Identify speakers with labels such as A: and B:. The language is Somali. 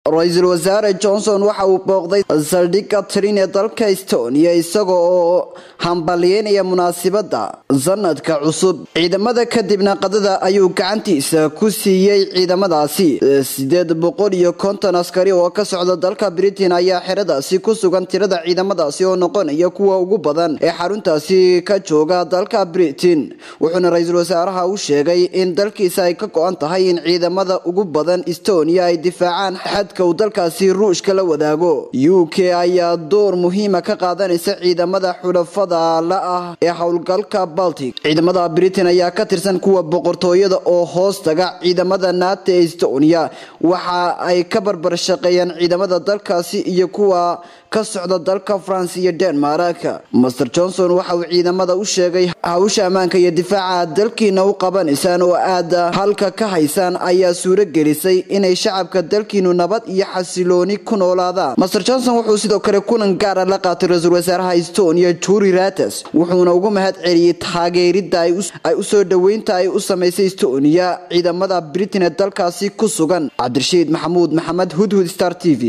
A: ra-iisul wasaare johnson waxa uu booqday saldhigga trin ee dalka estonia isaga oo hambalyeynaya munaasibadda sanadka cusub ciidamada kadibna qadada ayuu gacantiisa ku siiyey ciidamadaasi sideed boqol iyo konton askari oo ka socda dalka britain ayaa xeradaasi ku sugan tirada ciidamadaasi oo noqonaya kuwa ugu badan ee xaruntaasi ka jooga dalka britain wuxuuna ra-iisul wasaaraha u sheegay in dalkiisa ay ka go-an tahay in ciidamada ugu badan estonia ay difaacaan xadka uu dalkaasi ruushka la wadaago u k ayaa door muhiima ka qaadanaysa ciidamada xulafada la ah ee howlgalka baltic ciidamada britain ayaa ka tirsan kuwa boqortooyada oo hoos taga ciidamada nato ee estonia waxa ay ka barbar shaqeeyaan ciidamada dalkaasi iyo kuwa ka socda dalka france iyo denmark master johnson waxa uu ciidamada u sheegay hawsha ammaanka iyo difaaca dalkiina u qabanaysaan oo aad halka ka haysaan ayaa suuro gelisay inay shacabka dalkiinu nabad iyo xasilooni ku noolaadaan master johnson wuxuu sidoo kale kulan gaara la qaatay ra-iisul wasaaraha estonia juri rates wuxuuna ugu mahad celiyey taageerida ay usoo dhoweynta ay u samaysay estonia ciidamada britain ee dalkaasi ku sugan cabdirashiid maxamuud maxamed hudhud star t v